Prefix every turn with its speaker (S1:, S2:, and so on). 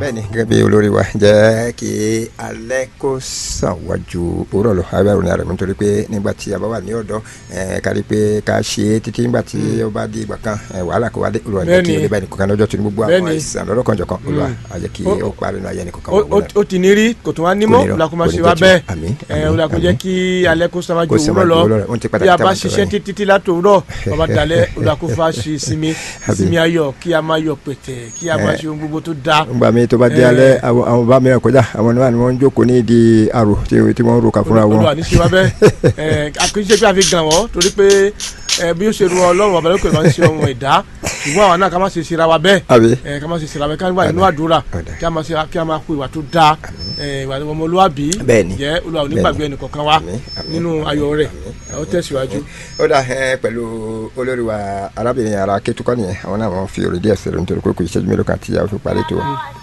S1: bẹ́ẹ̀ni gẹ́gẹ́ bí olórí wa jẹ́ kí alẹ́ kó sàn wájú òwúrọ̀ lọ abẹ́rù ní àrẹ̀mú nítorí pé nígbà tí a bá wà ní ọ̀dọ́ kárí pé ká ṣe é títí nígbà tí ó bá di ìgbà kan wàhálà kó wá dé olùwà ní kí olè nìkan lọ́jọ́ tó ní gbogbo àwọn àìsàn lọ́dọ̀ kan jọ̀kan olùwà àjẹ́ kí ó parí nínú ayé nìkan kan wọ́n
S2: ó ti ní rí kò tún wá nímọ̀ olùwàkùnmá ṣe wá bẹ́ẹ̀ olùwàkùn jẹ́ kí alẹ́ kó sàn wájú òwúrọ̀ lọ bí a bá ṣiṣẹ́ títí látòwúrọ̀ bàbá dalẹ̀ olùwàkùn fa ṣe sinmi sinmi ayọ̀ kí a máa yọ̀ pẹ̀tẹ̀ kí a máa ṣe ohun gbogbo tó dáa.
S1: ngbà mi tó bá di alẹ́ àwọn bá mìíràn kọjá àwọn náà ni wọ́n ń jókòó ní ìdí àrò tí wọ́n ń ro kà fúnra wọn.
S2: olùwà ní ṣe wá bẹ́ẹ̀ àkíyèsí pé a fi gàn wọ́n torí pé bí ó ṣe ru ọlọ́run ọ̀bẹ lókè máa ń ṣe ohun ẹ̀dá ṣùgbọ́n àwọn náà ká má ṣe ṣe ra wa bẹ́ẹ̀ ká má ṣe ṣe ra wa ká wà nínú àdúrà kí a máa ṣe kí a máa kó ìwà tó dáa ìwà ọmọlúwàbí jẹ́ olùwà onígbàgbé ẹnì kọ̀ọ̀kan wa nínú ayọ̀ rẹ̀ ó tẹ̀síwájú.
S1: ó dà pẹ̀lú olórí wa arábìnrin ara kétukọ́ nìyẹn àwọn náà wọ́n fi òrìdí ẹ̀sẹ̀ rẹ̀ nítorí pé kò ìṣẹ́jú mélòó kan tí a fi parí tó